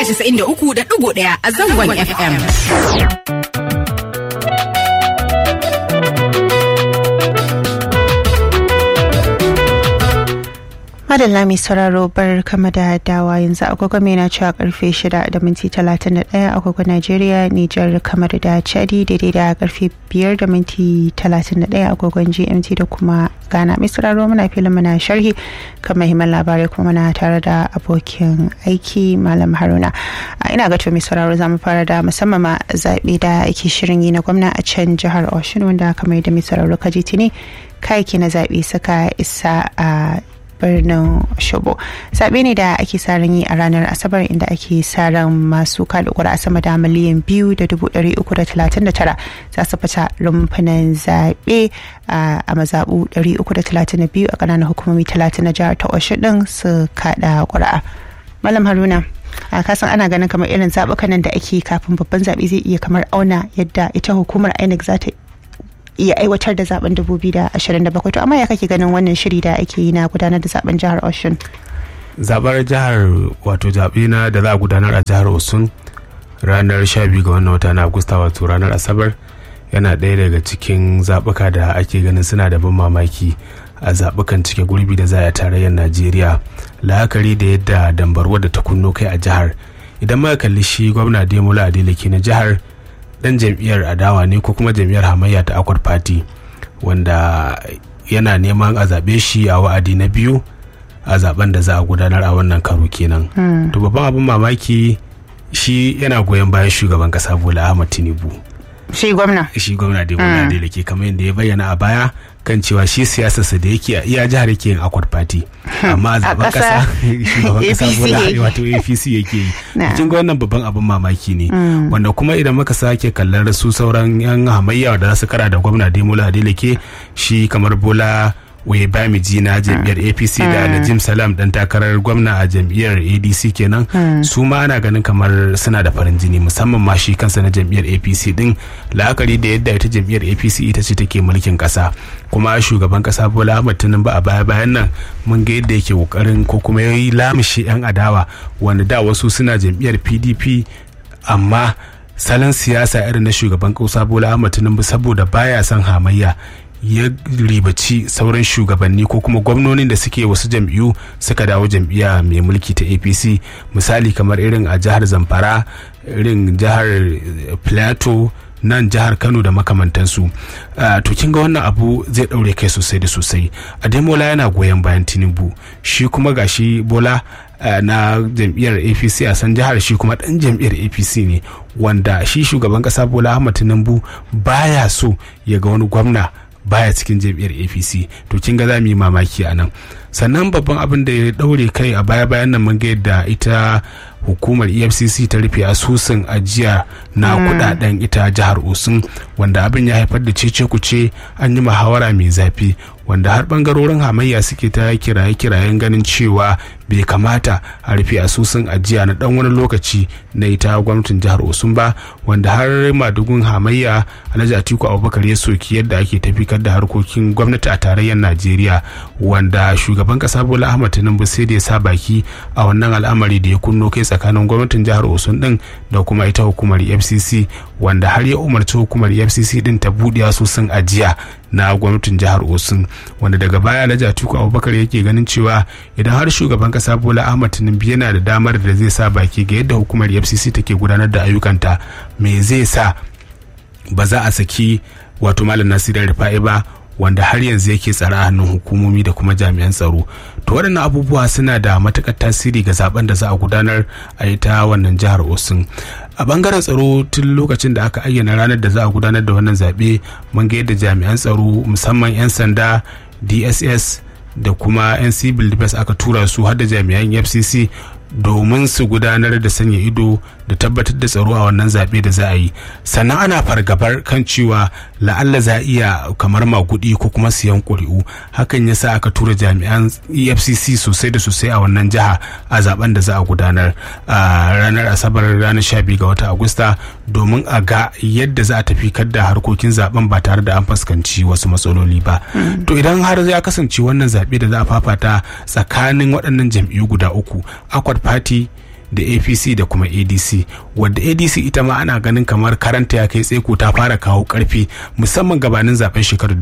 93.1 a zangon FM. madalla mai sauraro bar kama da dawa yanzu agogo mai na cewa karfe 6 da minti 31 agogo najeriya nijar kamar da chadi daidai da karfe 5 da minti 31 agogon gmt da kuma ghana mai sauraro muna filin muna sharhi kan mahimman labarai kuma muna tare da abokin aiki malam haruna ina gato mai sauraro za mu fara da musamman ma zaɓe da ake shirin yi na gwamna a can jihar oshun wanda kamar da mai sauraro kaji tuni kayaki na zaɓe suka isa a birnin shobo zaɓe ne da ake sa ran yi a ranar asabar inda ake sa ran masu kada ƙuri'a sama da miliyan biyu da dubu ɗari uku da talatin da tara za su fita rumfunan zaɓe a mazaɓu ɗari uku da talatin da biyu a ƙananan hukumomi talatin na jihar ta osho ɗin su kaɗa ƙuri'a malam haruna a kasan ana ganin kamar irin zaɓukan nan da ake kafin babban zaɓe zai iya kamar auna yadda ita hukumar inec za ta iya aiwatar da zaben 2027 to amma ya kake ganin wannan shiri da ake yi na gudanar da zaben jihar oshun zabar jihar wato zaɓe na da za a gudanar a jihar osun ranar 12 ga wannan wata na agusta wato ranar asabar yana ɗaya daga cikin zaɓuka da ake ganin suna da ban mamaki a zaɓukan cike gurbi da za a tarayyar najeriya la'akari da yadda dambarwa da ta kunno kai a jihar idan muka kalli shi gwamna demola adeleke na jihar dan jam'iyyar adawa ne ko kuma jam'iyyar hamayya ta akwat party wanda yana neman a zaɓe shi a wa'adi na biyu a zaben da za a gudanar a wannan karo kenan to babban abin mamaki shi yana goyon bayan shugaban kasa bola ahmad tinubu shi gwamna shi gwamna da gwamna da ke kamar yadda ya bayyana a baya kan cewa shi siyasarsa da yake a iya jihar yake yin akwat party amma a zaben kasa shugaban kasa bola wato apc yake yi cikin ga wannan babban abin mamaki ne wanda kuma idan muka sake kallar su sauran yan hamayya da za su kara da gwamna demola adeleke shi kamar bola waye bamiji na jam'iyyar apc da najim salam dan takarar gwamna a jam'iyyar adc kenan su ma ana ganin kamar suna da farin jini musamman ma shi kansa na jam'iyyar apc din la'akari da yadda ita jam'iyyar apc ita ce take mulkin kasa kuma shugaban kasa bola ahmad tinubu a baya bayan nan mun ga yadda yake kokarin ko kuma yayi lamishi yan adawa wanda da wasu suna jam'iyyar pdp amma salon siyasa irin na shugaban kasa bola ahmad tinubu saboda baya son hamayya ya ribaci sauran shugabanni ko kuma gwamnonin da suke wasu jam'iyyu suka dawo jam'iyya mai mulki ta apc misali kamar irin a jihar zamfara irin jihar plateau nan jihar kano da makamantansu to kin ga wannan abu zai daure kai sosai da sosai ademola yana goyon bayan tinubu shi kuma gashi bola na jam'iyyar apc a san jihar shi kuma dan jam'iyyar apc ne wanda shi shugaban kasa bola ahmad tinubu baya so ya ga wani gwamna baya cikin jam'iyyar apc to kin ga za mu yi mamaki a nan sannan babban abin da ya daure kai a baya bayan nan mun ga yadda ita hukumar efcc ta rufe asusun ajiya na kudaden ita jihar osun wanda abin ya haifar da cece kuce an yi muhawara mai zafi wanda har bangarorin hamayya suke ta kiraye-kirayen ganin cewa bai kamata a rufe asusun ajiya na dan wani lokaci na ita gwamnatin jihar osun ba wanda har madugun hamayya alhaji atiku abubakar ya soki yadda ake tafikar da harkokin gwamnati a tarayyar najeriya wanda shugaban kasa bola ahmad tinubu sai da ya sa baki a wannan al'amari da ya kunno kai tsakanin gwamnatin jihar osun din da kuma ita hukumar fcc wanda har ya umarci hukumar fcc din ta buɗe asusun ajiya na gwamnatin jihar osun wanda daga baya alhaji atiku abubakar yake ganin cewa idan har shugaban kasa bola ahmad tinubu yana da damar da zai sa baki ga yadda hukumar fcc take gudanar da ayyukanta me zai sa ba za a saki wato malam nasiru rufa'i ba wanda har yanzu yake tsara a hannun hukumomi da kuma jami'an tsaro to waɗannan abubuwa suna da matuƙar tasiri ga zaben da za a gudanar a ita wannan jihar osun a bangaren tsaro tun lokacin da aka ayyana ranar da za a gudanar da wannan zaɓe mun ga yadda jami'an tsaro musamman 'yan sanda dss da kuma 'yan civil defense aka tura su har da jami'an fcc domin su gudanar da sanya ido da tabbatar da tsaro a wannan zaɓe da za a yi sannan ana fargabar kan cewa la'alla za a iya kamar magudi ko kuma siyan ƙuri'u hakan ya sa aka tura jami'an efcc sosai da sosai a wannan jiha a zaben da za a gudanar a ranar asabar ranar 12 ga wata agusta domin a ga yadda za a tafi da harkokin zaben ba tare da an fuskanci wasu matsaloli ba to idan har ya kasance wannan zaɓe da za a fafata tsakanin waɗannan jam'iyyu guda uku akwat party da apc da kuma adc wadda adc ita ma ana ganin kamar karanta ya kai tseko ta fara kawo karfi musamman gabanin zaben shekarar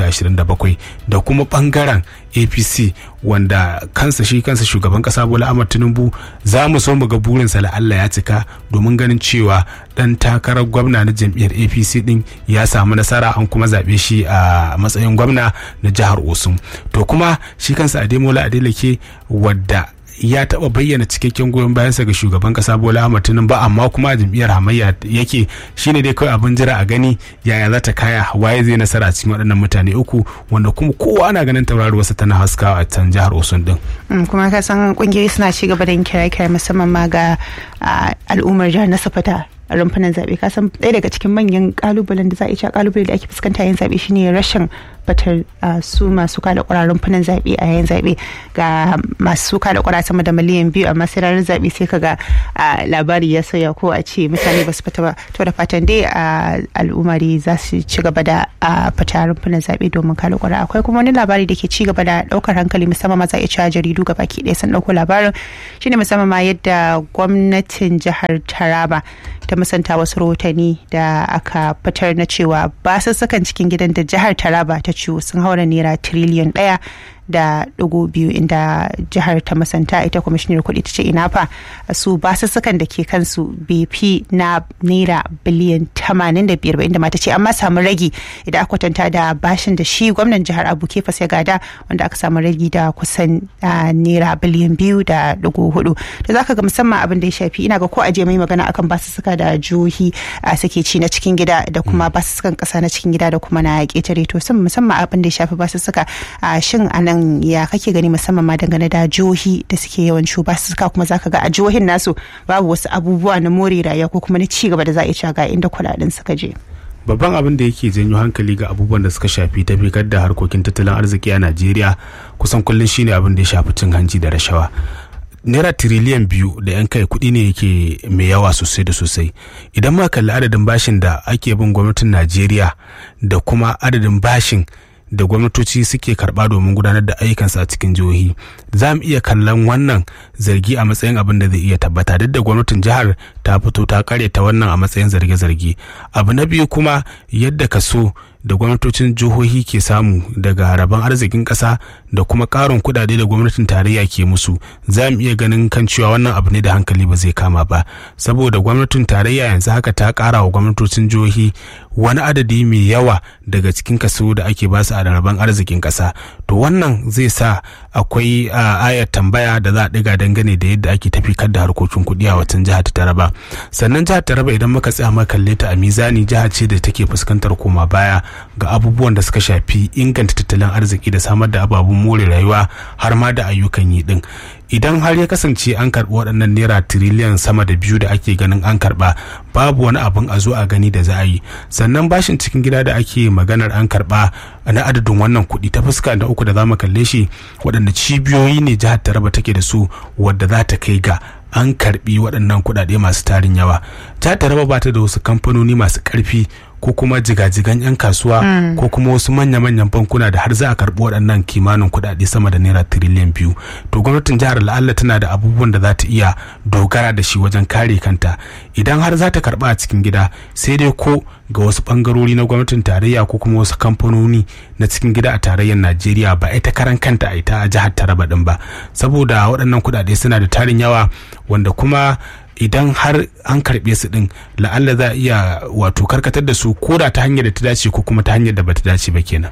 2027 da kuma bangaren apc wanda kansa shi kansa shugaban kasa bola ahmad tinubu za mu so mu ga burinsa la'alla ya cika domin ganin cewa dan takarar gwamna na jam'iyyar apc din ya samu nasara an kuma zaɓe shi a matsayin gwamna na jihar osun to kuma shi kansa ademola adeleke wadda ya taba bayyana cikakken goyon bayansa ga shugaban kasa bola ahmad tinubu ba amma kuma jam'iyyar hamayya yake shine dai kawai abin jira a gani yaya za ta kaya waye zai nasara a cikin waɗannan mutane uku wanda kuma kowa ana ganin tauraruwarsa tana haskawa a can jihar osun din kuma ka san kungiyoyi suna ci gaba da yin kira-kira musamman ma ga al'ummar jihar na safata rumfunan zaɓe kasan ɗaya daga cikin manyan kalubalen da za a iya kalubale da ake fuskanta yin zaɓe shine rashin fatar su masu kada ƙura rumfunan zaɓe a yayin zaɓe ga masu kada ƙura sama da miliyan biyu amma sai ranar zaɓe sai kaga labari ya sauya ko a ce mutane ba su fita ba to da fatan dai al'umma dai za su ci gaba da fita rumfunan zaɓe domin kada ƙura akwai kuma wani labari da ke ci gaba da ɗaukar hankali musamman ma za a iya cewa jaridu gaba ki ɗaya sun ɗauko labarin shine musamman ma yadda gwamnatin jihar Taraba ta musanta wasu rahotanni da aka fitar na cewa basussukan cikin gidan da jihar taraba ta ciwo sun haura naira tiriliyan ɗaya da ɗigo biyu inda jihar ta musanta ita kwamishinar kuɗi ta ce ina fa su basussukan da ke kansu bai fi na naira biliyan tamanin da biyar ba inda mata ce amma samu ragi idan aka kwatanta da bashin da shi gwamnan jihar abu kefas ya gada wanda aka samu ragi da kusan naira biliyan biyu da ɗigo hudu da zaka ga musamman abin da ya shafi ina ga ko aje mai magana akan basussuka da jihohi suke ci na cikin gida da kuma basussukan ƙasa na cikin gida da kuma na ƙetare to musamman abin da ya shafi basussuka shin anan ya kake gani musamman ma dangane da jihohi da suke yawan cuba suka kuma zaka ga a jihohin nasu babu wasu abubuwa na more rayuwa ko kuma na ci gaba da za a iya ga inda kuɗaɗen suka je. babban abin da yake janyo hankali ga abubuwan da suka shafi tafikar da harkokin tattalin arziki a najeriya kusan kullum shine abin da ya shafi cin hanci da rashawa naira tiriliyan biyu da yan kai kuɗi ne yake mai yawa sosai da sosai idan ma kalli adadin bashin da ake bin gwamnatin najeriya da kuma adadin bashin da gwamnatoci suke karba domin gudanar da ayyukansu a cikin jihohi za mu iya kallon wannan zargi a matsayin abin da zai iya tabbata duk da gwamnatin jihar ta fito ta karyata wannan a matsayin zarge-zarge abu na biyu kuma yadda kaso da gwamnatocin jihohi ke samu daga rabon arzikin ƙasa da kuma ƙarin kuɗaɗe da gwamnatin tarayya ke musu za mu iya ganin kan cewa wannan abu ne da hankali ba zai kama ba saboda gwamnatin tarayya yanzu haka ta ƙara wa gwamnatocin jihohi wani adadi mai yawa daga cikin kaso da ake basu a rabon arzikin ƙasa to wannan zai sa akwai ayar tambaya da za a ɗiga dangane da yadda ake tafikar da harkokin kuɗi a watan jihar taraba sannan jihar taraba idan muka tsaya muka kalle ta a mizani jihar ce da take fuskantar koma baya ga abubuwan da suka shafi inganta tattalin arziki da samar da ababen more rayuwa har ma da ayyukan yi din idan har ya kasance an karɓi waɗannan naira tiriliyan sama da biyu da ake ganin an karɓa babu wani abin a zo a gani da za a yi sannan bashin cikin gida da ake maganar an karɓa na adadin wannan kuɗi ta fuska da uku da za mu kalle shi waɗanda cibiyoyi ne jihar taraba take da su wadda za ta kai ga an karɓi waɗannan kuɗaɗe masu tarin yawa jihar taraba ba ta da wasu kamfanoni masu ƙarfi ko kuma jigajigan 'yan kasuwa mm. ko kuma wasu manya-manyan bankuna da har za a karɓi waɗannan kimanin kuɗaɗe sama da naira tiriliyan biyu to gwamnatin jihar la'alla tana da abubuwan da za ta iya dogara da shi wajen kare kanta idan har za ta karɓa a cikin gida sai dai ko ga wasu ɓangarori na gwamnatin tarayya ko kuma wasu kamfanoni na cikin gida a tarayyar najeriya ba ita karan kanta a ita a jihar taraba ɗin ba saboda waɗannan kuɗaɗe suna da tarin yawa wanda kuma idan har an karɓe su ɗin la'alla za a iya wato karkatar da su ko da ta hanyar da ta dace ko kuma ta hanyar da bata dace ba kenan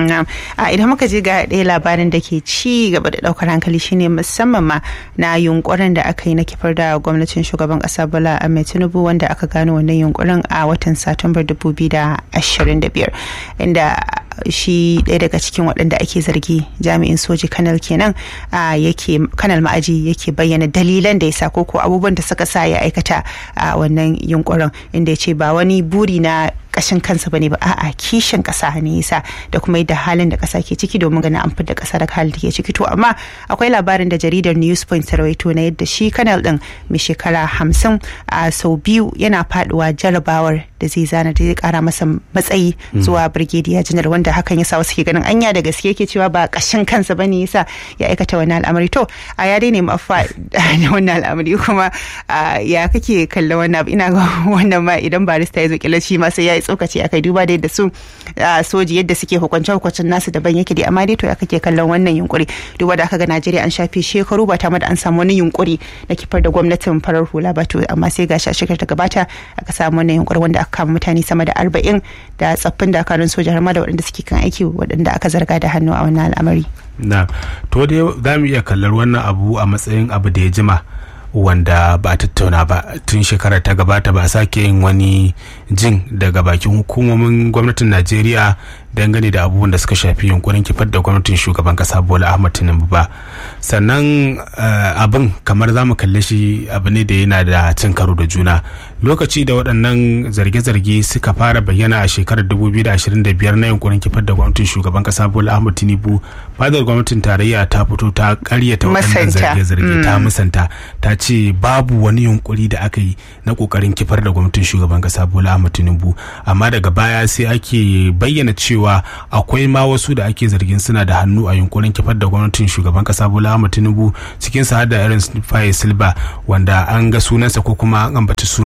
a idan muka je ga ɗaya labarin da ke ci gaba da ɗaukar hankali shine musamman ma na yunkurin da aka yi na kifar da gwamnatin shugaban ƙasa bola ahmed tinubu wanda aka gano wannan yunkurin a watan satumbar 2025 inda shi ɗaya daga cikin waɗanda ake zargi jami'in soji kanal kenan yake kanal ma'aji yake bayyana dalilan da ya sa ko abubuwan da suka sa ya aikata a wannan yunkurin inda ya ce ba wani buri na kashin kansa bane ba a'a kishin kasa ne yasa da kuma yadda halin da kasa ke ciki domin ganin an da kasa da halin da ke ciki to amma akwai labarin da jaridar newspoint ta rawaito na yadda shi kanal din mai shekara hamsin a sau biyu yana faduwa jarabawar da zai zana da zai kara masa matsayi zuwa brigadier general wanda hakan yasa wasu ke ganin anya da gaske yake cewa ba kashin kansa bane yasa ya aikata wannan al'amari to a ya dai nemi afa da wannan al'amari kuma ya kake kallon wannan ina ga wannan ma idan barista ya zo kila shi ma sai ya yi tsokaci akai duba da yadda su soji yadda suke hukunce hukuncin nasu daban yake dai amma dai to ya kake kallon wannan yunkuri duba da aka ga Najeriya an shafe shekaru ba tare da an samu wani yunkuri na kifar da gwamnatin farar hula ba to amma sai gashi a shekarar ta gabata aka samu wannan yunkuri wanda aka kama mutane sama da arba'in da tsaffin dakarun soja har ma da waɗanda suke kan aiki waɗanda aka zarga da hannu a wannan al'amari. na to dai za mu iya kallar wannan abu a matsayin abu da ya jima wanda ba a tattauna ba tun shekarar ta gabata ba a sake yin wani jin daga bakin hukumomin gwamnatin najeriya dangane da abubuwan da suka shafi yunkurin kifar da gwamnatin shugaban kasa bola ahmad tinubu ba sannan abin kamar za mu kalle shi abu ne da yana da cin karo da juna lokaci da waɗannan zarge-zarge suka fara bayyana a shekarar 2025 na yunkurin kifar da gwamnatin shugaban kasa bola ahmad tinubu fadar gwamnatin tarayya ta fito ta karyata waɗannan zarge-zarge ta musanta ta ce babu wani yunkuri da aka yi na kokarin kifar da gwamnatin shugaban kasa bola ahmad tinubu amma daga baya sai ake bayyana cewa cewa akwai ma wasu da ake zargin suna da hannu a yunkurin kifar da gwamnatin shugaban kasa bola ahmad tinubu cikin sa da irin faye silba wanda an ga sunansa ko kuma an ambaci su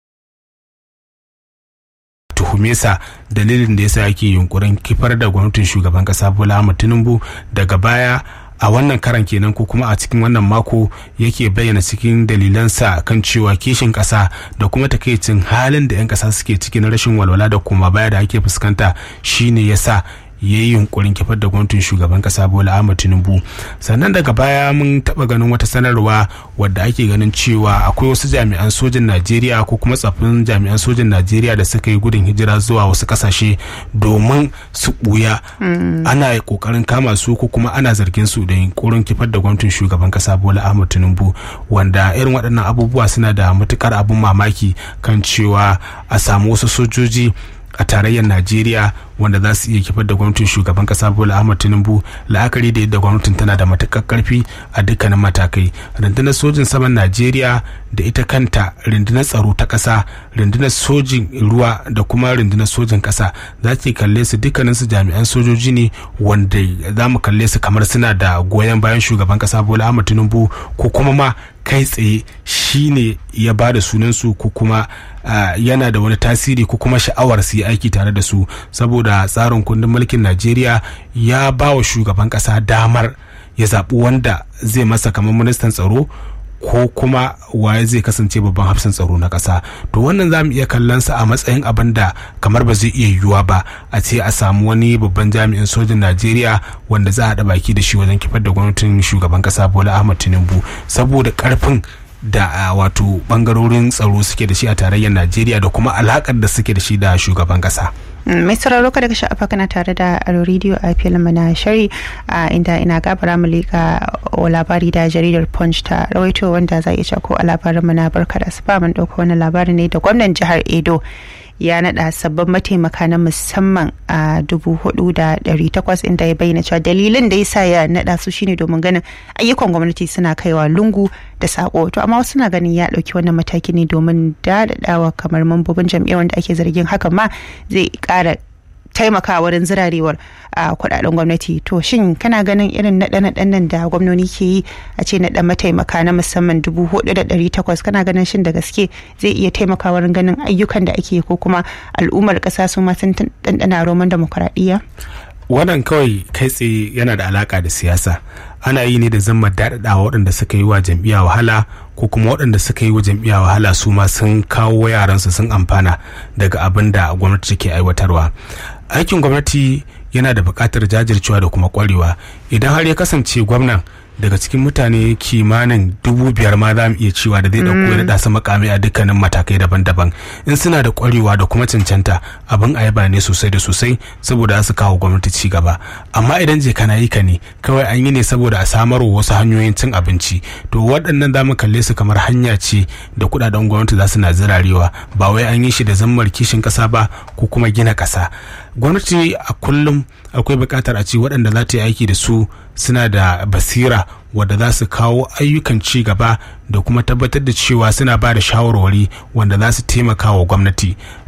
tuhume sa dalilin da yasa yake yunkurin kifar da gwamnatin shugaban kasa bola ahmad tinubu daga baya a wannan karan kenan ko kuma a cikin wannan mako yake bayyana cikin dalilansa kan cewa kishin kasa da kuma takaicin halin da 'yan kasa suke ciki na rashin walwala da kuma baya da ake fuskanta shine yasa ya yi yunkurin kifar da gwamnatin shugaban kasa bola ahmad tinubu sannan daga baya mun taba ganin wata sanarwa wadda ake ganin cewa akwai wasu jami'an sojin najeriya ko kuma tsaffin jami'an sojin najeriya da suka yi gudun hijira zuwa wasu kasashe domin su buya ana kokarin kama su ko kuma ana zargin su da yunkurin kifar da gwamnatin shugaban kasa bola ahmad tinubu wanda irin waɗannan abubuwa suna da matukar abin mamaki kan cewa a samu wasu sojoji a tarayyar najeriya wanda za su iya kifar da gwamnatin shugaban kasa bola ahmad tinubu la'akari da yadda gwamnatin tana da matakar karfi a dukkanin matakai rundunar sojin saman najeriya da ita kanta rundunar tsaro ta kasa rundunar sojin ruwa da kuma rundunar sojin kasa za ki kalle su dukkanin su jami'an sojoji ne wanda za mu kalle su kamar suna da goyon bayan shugaban kasa bola ahmad tinubu ko kuma ma kai tsaye shine ya ba da sunansu ko kuma yana da wani tasiri ko kuma sha'awar su yi aiki tare da su saboda tsarin kundin mulkin najeriya ya ba wa shugaban kasa damar ya zaɓi wanda zai masa kamar ministan tsaro ko kuma waye zai kasance babban hafsan tsaro na ƙasa to wannan za mu iya kallon sa a matsayin abin da kamar ba zai iya yiwuwa ba a ce a samu wani babban jami'in sojin najeriya wanda za a haɗa baki da shi wajen kifar da gwamnatin shugaban ƙasa bola ahmad tinubu saboda ƙarfin da wato bangarorin tsaro suke da shi a tarayyar najeriya da kuma alakar da suke da shi da shugaban kasa mai sauraro ka daga sha'afa kana tare da aro rediyo a filin na shari inda ina gabara mu leka labari da jaridar punch ta rawaito wanda za iya ko a labarin mu na barka da asuba mun dauka wani labari ne da gwamnan jihar edo ya nada sabbin mataimaka na musamman a dubu hudu da dari takwas inda ya bayyana cewa dalilin da ya sa ya nada su shine domin ganin ayyukan gwamnati suna kaiwa lungu da sako to amma wasu na ganin ya dauki wannan mataki ne domin dadadawa kamar mambobin jam'iyyar wanda ake zargin hakan ma zai kara taimaka wurin zirarewar a kudaden gwamnati to shin kana ganin irin naɗe-naɗen nan da gwamnoni ke yi a ce naɗa mataimaka na musamman dubu hudu da ɗari takwas kana ganin shin da gaske zai iya taimaka wurin ganin ayyukan da ake ko kuma al'ummar ƙasa su ma sun ɗanɗana roman demokuraɗiyya wannan kawai kai tsaye yana da alaka da siyasa ana yi ne da zama daɗaɗawa waɗanda suka yi wa jam'iyya wahala ko kuma waɗanda suka yi wa jam'iyya wahala su ma sun kawo yaransu sun amfana daga abin da gwamnati take aiwatarwa aikin gwamnati yana da buƙatar jajircewa da kuma ƙwarewa idan har ya kasance gwamnan daga cikin mutane kimanin dubu biyar ma za mu iya cewa da zai dauko ya daɗa su makamai a dukkanin matakai daban-daban in suna da kwarewa da kuma cancanta abin a yaba ne sosai da sosai saboda su kawo gwamnati ci gaba amma idan je kana yi ka ne kawai an yi ne saboda a samar wa wasu hanyoyin cin abinci to waɗannan za mu kalle su kamar hanya ce da kuɗaɗen gwamnati za su na zirarewa ba wai an yi shi da zammar kishin ƙasa ba ko kuma gina ƙasa gwamnati a kullum akwai buƙatar a ce waɗanda za ta yi aiki da su suna da basira wadda za su kawo ayyukan ci gaba da kuma tabbatar da cewa suna ba da shawarwari wanda za su taimaka wa gwamnati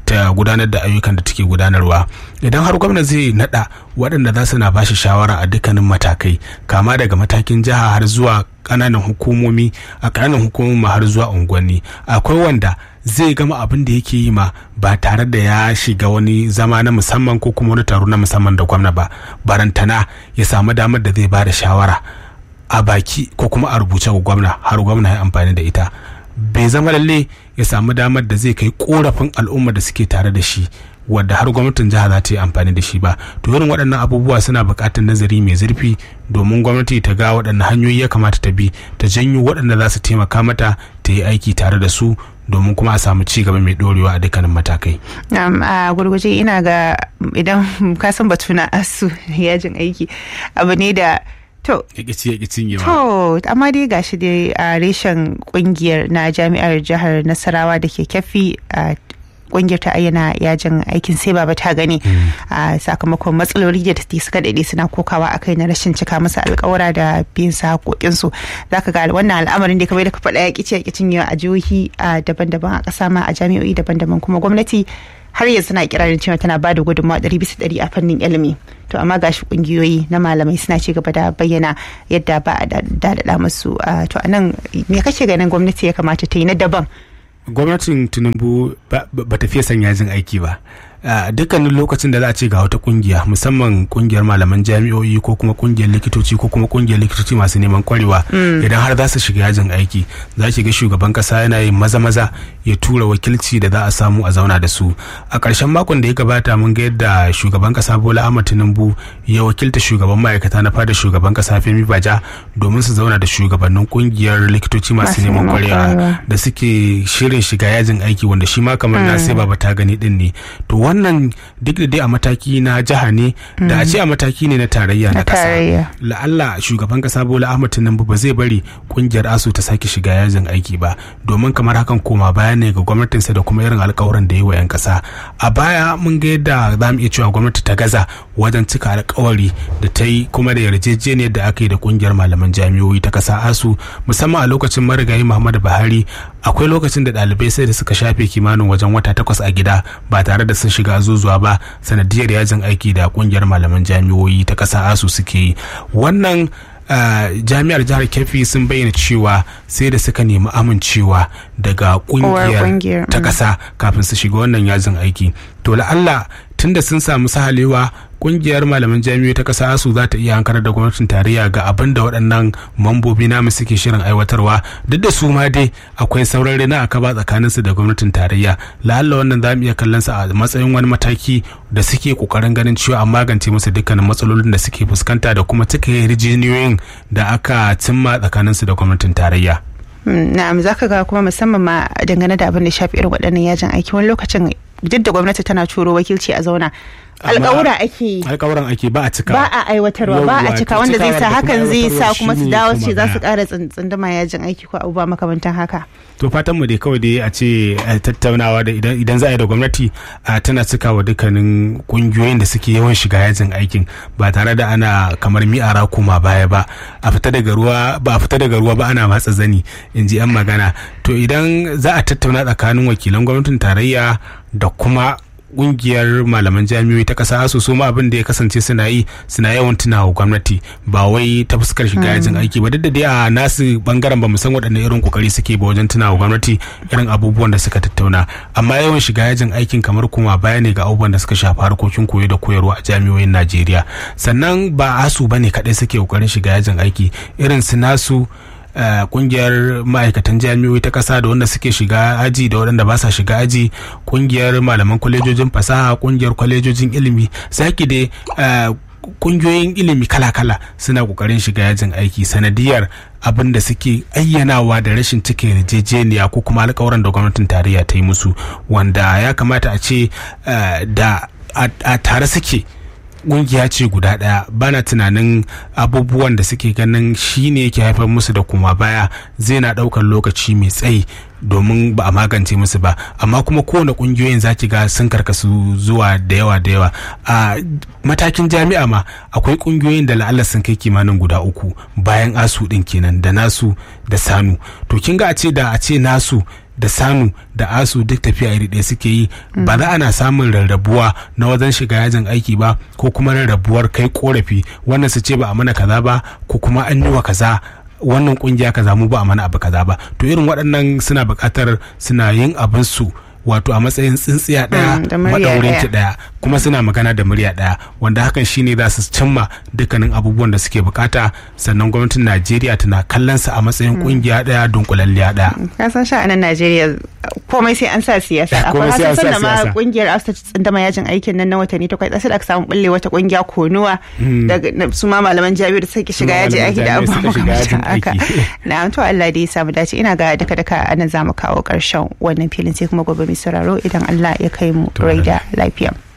ta gudanar da ayyukan da take gudanarwa idan har gwamna zai nada waɗanda za su na bashi shawara a dukkanin matakai kama daga matakin jiha har zuwa ƙananan hukumomi a ƙananan hukumomi har zuwa unguwanni akwai wanda zai gama abin da yake yi ma ba tare da ya shiga wani zama na musamman ko kuma wani taro na musamman da gwamna ba barantana ya samu damar da zai ba da shawara a baki ko kuma a rubuce ga gwamna har gwamna ya amfani da ita bai zama lalle ya samu damar da zai kai korafin al'umma da suke tare da shi wadda har gwamnatin jiha za ta yi amfani da shi ba to irin waɗannan abubuwa suna buƙatar nazari mai zurfi domin gwamnati ta ga waɗanne hanyoyi ya kamata ta bi ta janyo waɗanda za su taimaka mata ta yi aiki tare da su domin kuma a samu ci gaba mai dorewa a dukkanin matakai. a gurguje ina ga idan ka san batu na asu yajin aiki abu ne da To, to, amma dai gashi dai a reshen kungiyar na jami'ar jihar Nasarawa da ke kyafi a kungiyar ta ayyana yajin aikin sai baba ta gani a sakamakon matsaloli da suka daɗe suna kokawa a kai na rashin cika masa alkawara da biyan sa haƙoƙinsu za ka ga wannan al'amarin da kamar da ka faɗa ya ƙici ya ƙicin a jihohi daban-daban a ƙasa ma a jami'o'i daban-daban kuma gwamnati har yanzu na kirarin cewa tana ba da gudunmawa ɗari bisa ɗari a fannin ilimi to amma gashi kungiyoyi na malamai suna ci gaba da bayyana yadda ba a daɗaɗa musu to a nan me kake ganin gwamnati ya kamata ta yi na daban gwamnatin tinubu ba ta fiye son yajin aiki ba dukkanin lokacin da za a ce ga wata kungiya musamman kungiyar malaman jami'o'i ko kuma kungiyar likitoci ko kuma kungiyar likitoci masu neman kwarewa idan har za su shiga yajin aiki za ki ga shugaban kasa yana yin maza maza ya tura wakilci da za a samu a zauna da su a ƙarshen makon da ya gabata mun ga yadda shugaban kasa bola ahmad tinubu ya wakilta shugaban ma'aikata na fada shugaban kasa femi baja domin su zauna da shugabannin kungiyar likitoci masu neman kwarewa da suke shirin shiga yajin aiki wanda shi ma kamar na sai baba ta gani din ne to wannan duk da dai a mataki na jiha ne da a ce a mataki ne na tarayya na kasa la'alla shugaban kasa bola ahmad tinubu ba zai bari kungiyar asu ta sake shiga yajin aiki ba domin kamar hakan koma baya ne ga gwamnatinsa da kuma irin alkawuran da yi wa 'yan kasa a baya mun ga yadda za mu iya cewa gwamnati ta gaza wajen cika alkawari da ta yi kuma da yarjejeniyar da aka yi da kungiyar malaman jami'o'i ta kasa asu musamman a lokacin marigayi muhammadu buhari akwai lokacin da ɗalibai sai da suka shafe kimanin wajen wata takwas a gida ba tare da sun shiga zuzuwa ba sanadiyar yajin aiki da kungiyar malaman jami'o'i ta ƙasa asu suke yi wannan Uh, jami'ar jihar keffi sun bayyana cewa sai da suka nemi amincewa daga kungiyar ta ƙasa kafin su shiga wannan yajin aiki to la'alla tunda sun samu sahalewa kungiyar malaman jami'oi ta kasa su za ta iya hankar da gwamnatin tarayya ga abin da waɗannan mambobi namu suke shirin aiwatarwa duk da su ma dai akwai sauran rina a kaba tsakanin su da gwamnatin tarayya la'alla wannan za mu iya kallon sa a matsayin wani mataki da suke kokarin ganin cewa an magance musu dukkanin matsalolin da suke fuskanta da kuma cika yarjejeniyoyin da aka cimma tsakanin su da gwamnatin tarayya na'am zaka ga kuma musamman ma dangane da abin da shafi irin waɗannan yajin aiki wani lokacin duk da gwamnati tana turo wakilci a zauna alƙawura ake alƙawuran ake ba a cika ba a aiwatarwa ba a cika wanda zai sa hakan zai sa kuma su dawo ce za su ƙara tsunduma yajin aiki ko abubuwa makamantan haka to fatan mu dai kawai dai a ce tattaunawa da idan za a yi da gwamnati tana cika wa dukkanin kungiyoyin da suke yawan shiga yajin aikin ba tare da ana kamar mi'ara koma baya ba a fita daga ruwa ba a fita daga ruwa ba ana matsa zani in ji yan magana to idan za a tattauna tsakanin wakilan gwamnatin tarayya da kuma kungiyar malaman jami'oi ta kasa su su ma abin da ya kasance suna yi suna yawan tunawa gwamnati ba wai ta fuskar shiga yajin aiki ba duk da dai a nasu bangaren ba mu san waɗanne irin kokari suke ba wajen tunawa gwamnati irin abubuwan da suka tattauna amma yawan shiga yajin aikin kamar kuma baya ne ga abubuwan da suka shafi harkokin koyo da koyarwa a jami'oyin Najeriya sannan ba asu bane kaɗai suke kokarin shiga yajin aiki irin su nasu Uh, kungiyar ma'aikatan jami'oi ta kasa da wanda suke shiga aji da waɗanda ba sa shiga aji kungiyar malaman kwalejojin fasaha kungiyar kwalejojin ilimi zaki dai uh, kungiyoyin ilimi kala-kala suna kokarin shiga yajin aiki sanadiyar abin da suke ayyanawa da rashin cike yarjejeniya ko kuma alkawaran da gwamnatin tarayya ta yi musu wanda ya kamata a ce uh, da a tare suke kungiya ce guda daya bana tunanin abubuwan da suke ganin shine yake haifar musu da kuma baya zai na daukar lokaci mai tsayi domin ba a magance musu ba amma kuma kowane kungiyoyin zaki ga sun karkasu zuwa da yawa da yawa a matakin jami'a ma akwai kungiyoyin da la'alla sun kai kimanin guda uku bayan asu din kenan da nasu da sanu to kin ga a ce da a ce nasu da sanu da asu duk tafiya iri ɗaya suke yi ba za ana samun rarrabuwa na wajen shiga yajin aiki ba ko kuma rarrabuwar kai korafi wannan su ce ba a mana kaza ba ko kuma an yi wa kaza wannan kungiya kaza mu ba a mana abu kaza ba to irin waɗannan suna buƙatar suna yin abin su wato a matsayin tsintsiya ɗaya maɗaurin ki ɗaya kuma suna magana da murya ɗaya wanda hakan shine za su cimma dukkanin abubuwan da suke bukata sannan gwamnatin najeriya tana kallon sa a matsayin kungiya ɗaya dunkulalliya ɗaya ka san sha'anin najeriya komai sai an sa siyasa akwai hasan sanda ma kungiyar asta tsindama yajin aikin nan na watanni takwas sai da aka samu bulle wata kungiya konuwa daga su ma malaman jami'ar da suke shiga yaji aiki da abubuwa haka na to Allah da ya samu dace ina ga duka duka anan zamu kawo karshen wannan filin sai kuma gobe mai sauraro idan Allah ya kai mu rai da lafiya.